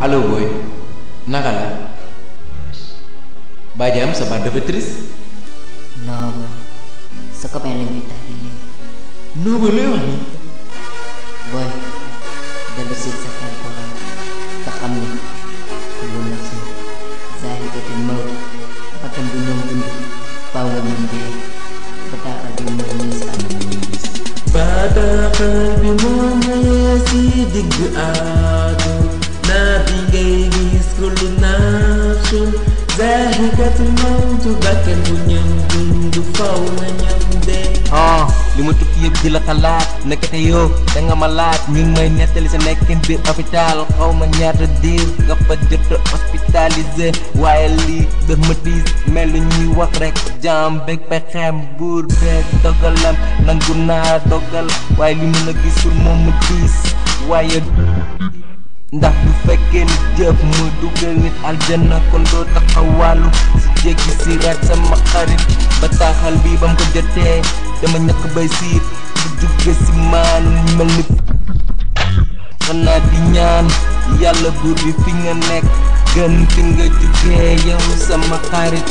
allo boy naka la ba jam sa baat dafa triste non boy sa copain la ñuy tàggi léegi non boy looy wax nii boy dellu si sa xel borom te xam ni lu nafsin zaahikatul mawt bakkan bu ñoom dund faaw nga ñoom dee bataaxal bi mooy ñii si ànd bataaxal bi moom mayee si digg aadu naa bi ngay gis kullu nafsun zaahikatul mawt bakkan bu ñoom dund faaw nga ñoom dee ah li ma tukki yëpp di la xalaat nekkate yow da nga ma laaj ñu ngi may nettali sa nekkin biir hôpital xaw ma ñaata diir nga fa jot a hospitalisé waaye lii daf ma tiis mel ni ñuy wax rek jaam beeg pexeem buur beeg dogalam nangu naa dogal waaye li mu la gisul moom mu tiis waaye ndax bu fekkee ni jëf mu dugal nit aljanna kon doo taxawaalu si jéggi si raat sama xarit bataaxal bi ba mu ko jotee dama ñàkk bay siit bu jóge si maan mel ni xanaa di ñaan yàlla buur bi fi nga nekk gën fi nga jugee yow sama xarit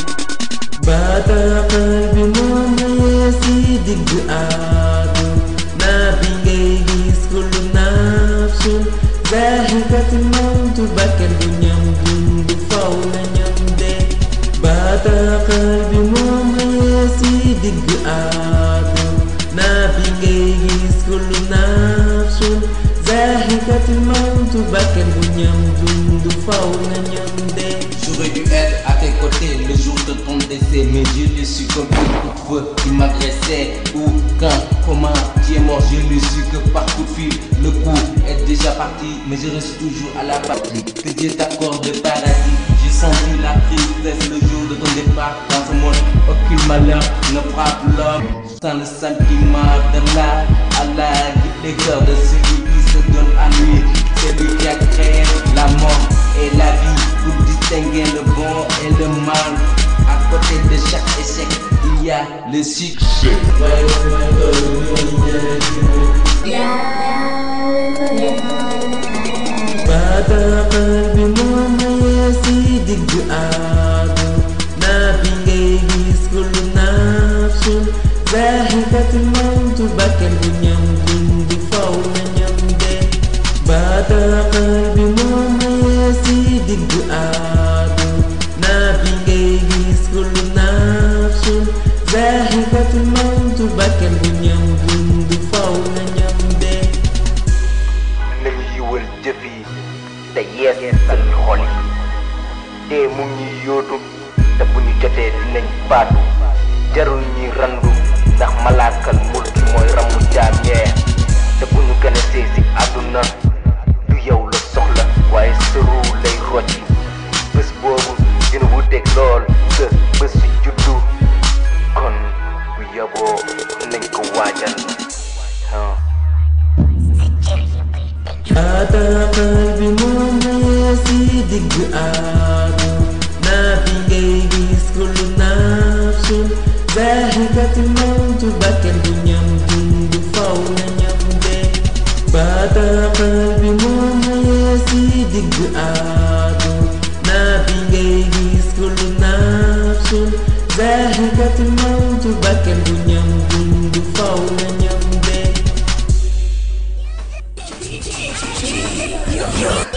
bataaxal bi moom mayee si digg aadu naa bi ngay gis kullu nafsun zaahikatul mawt bakkan bu ñam dund faw na ñam dee bataaxal bi moom mayee si digg aadu naa bi ngay gis kullu nafsun zaahikatul mawt bakkan bu ñam dund faw na ñam dee J'aurais dû être à tes côtés le jour de ton décès Mais je l'ai su comme un coup de feu qui m'agressait Où, quand, comment, tu es mort Je l'ai su que par coup de fil Le coup est déjà parti Mais je reste toujours à la patrie Que Dieu t'accorde le paradis J'ai senti la tristesse le jour de ton départ Dans ce monde, aucun malheur ne frappe l'homme Sans le sentiment de la à la guide des cœurs de celui qui se donne à lui C'est lui qui a créé la mort et la vie pour distinguer le bon et le mal. À côté de chaque échec, il y a le succès. bataaxal bi moom mayee si digg aadu naa bi ngay gis kullu nafsun zaahikatul mawt bakkan bu ñam dund faw na ñam dee bataaxal bi moom mayee si digg aadu naa bi ngay gis kullu nafsun zaahikatul mawt bakkan bu ñam dund faw na ñam dee nañu yiwal jëf yi te yeesal xol yi dee mu ngi ñuy yóotu te bu ñu jotee dinañ faatu jarul ñuy randu ndax malaakal mulki mooy ramu jaam ñee te bu ñu gën a see si àdduna du yow la soxla waaye sëru lay rocci bés boobu dina wuteeg lool sa bés si juddu kon bu yaboo nañ ko waajal ah. bataaxal bi moom mayee si digg aadu naa bi ngay gis kullu nafsun zaahikatul mawt bakkan bu ñam dund faw na ñam dee bataaxal bi moom mayee si digg aadu naa bi ngay gis kullu nafsun zaahikatul mawt bakkan bu ñam dund faw na ñam dee